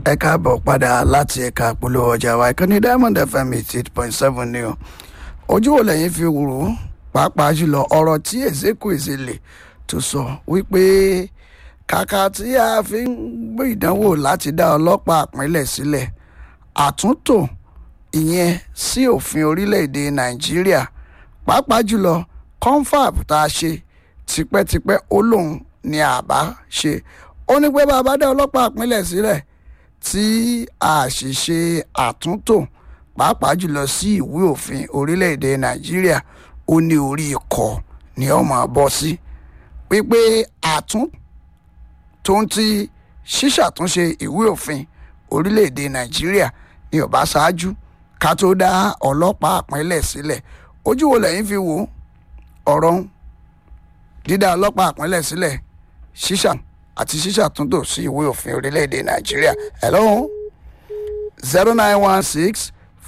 ẹ káàbọ̀ padà láti ẹ̀ka polówó ọjà wa ìkànnì diamond fm eighty eight point seven ni o ojú wo lẹ́yìn fi wúrò pàápàá jùlọ ọ̀rọ̀ tí Ezekwesili tó sọ wípé kàkà tí a fi ń gbé ìdánwò láti dá ọlọ́pàá ìpínlẹ̀ sílẹ̀ àtúntò ìyẹn sí òfin orílẹ̀-èdè Nàìjíríà pàápàá jùlọ confab tá a ṣe tipẹ́tipẹ́ ó lóun ni àbá ṣe ó ní pé bàbá dá ọlọ́pàá ìpínlẹ̀ sílẹ̀ tí a sì ṣe àtúntò pàápàá jùlọ sí ìwé òfin orílẹ̀-èdè Nàìjíríà ó ní orí ikọ̀ ni ó máa bọ́ sí wípé àtún tó ń ti ṣíṣàtúnṣe ìwé òfin orílẹ̀-èdè Nàìjíríà ní ọba ṣáájú ká tó dá ọlọ́pàá ìpínlẹ̀ sílẹ̀ ojú wo lẹ́yìn fi wò ọ̀rọ̀ dídá ọlọ́pàá ìpínlẹ̀ sílẹ̀ ṣíṣà àti ṣíṣàtúntò sí ìwé òfin orílẹ̀-èdè Nàìjíríà hello zero nine one six